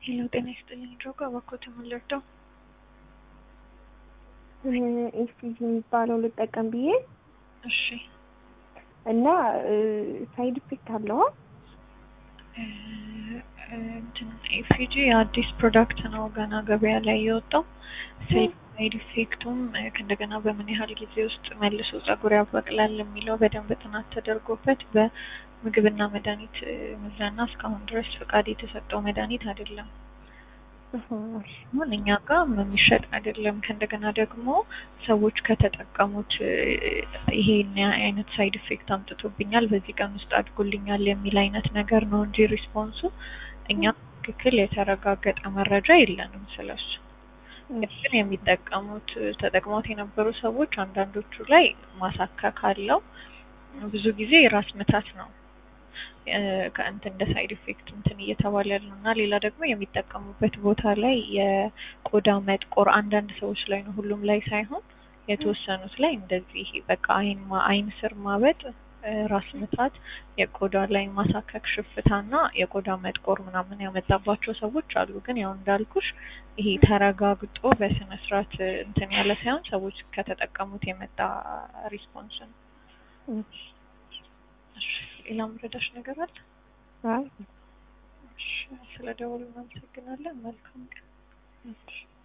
ሄሎ ጤና ይስጥልኝ። ድሮጋ እባክዎት የምንረዳው ኤስቲጂ የሚባለው ልጠቀም ብዬ እሺ እና ሳይድ ኢፌክት አለው። እንትን ኤፊጂ የአዲስ ፕሮዳክት ነው ገና ገበያ ላይ የወጣው። ሳይድ ኢፌክቱም ከእንደገና በምን ያህል ጊዜ ውስጥ መልሶ ጸጉር ያበቅላል የሚለው በደንብ ጥናት ተደርጎበት በምግብና መድኃኒት ምዘና እስካሁን ድረስ ፈቃድ የተሰጠው መድኃኒት አይደለም። አሁን እኛ ጋር የሚሸጥ አይደለም። ከእንደገና ደግሞ ሰዎች ከተጠቀሙት ይሄን አይነት ሳይድ ኢፌክት አምጥቶብኛል፣ በዚህ ቀን ውስጥ አድጎልኛል የሚል አይነት ነገር ነው እንጂ ሪስፖንሱ እኛ ትክክል የተረጋገጠ መረጃ የለንም ስለሱ። ግን የሚጠቀሙት ተጠቅሞት የነበሩ ሰዎች አንዳንዶቹ ላይ ማሳከክ አለው። ብዙ ጊዜ ራስ ምታት ነው ከእንትን እንደ ሳይድ ኢፌክት እንትን እየተባለ ያለው እና ሌላ ደግሞ የሚጠቀሙበት ቦታ ላይ የቆዳ መጥቆር አንዳንድ ሰዎች ላይ ነው፣ ሁሉም ላይ ሳይሆን የተወሰኑት ላይ እንደዚህ በቃ አይን አይን ስር ማበጥ፣ ራስ ምታት፣ የቆዳ ላይ ማሳከክ፣ ሽፍታና የቆዳ መጥቆር ምናምን ያመጣባቸው ሰዎች አሉ። ግን ያው እንዳልኩሽ ይሄ ተረጋግጦ በስነ ስርዓት እንትን ያለ ሳይሆን ሰዎች ከተጠቀሙት የመጣ ሪስፖንስ ነው። ሌላ ምረዳሽ ነገር አለ? አይ ስለ ደወሉ እናመሰግናለን። መልካም ቀን።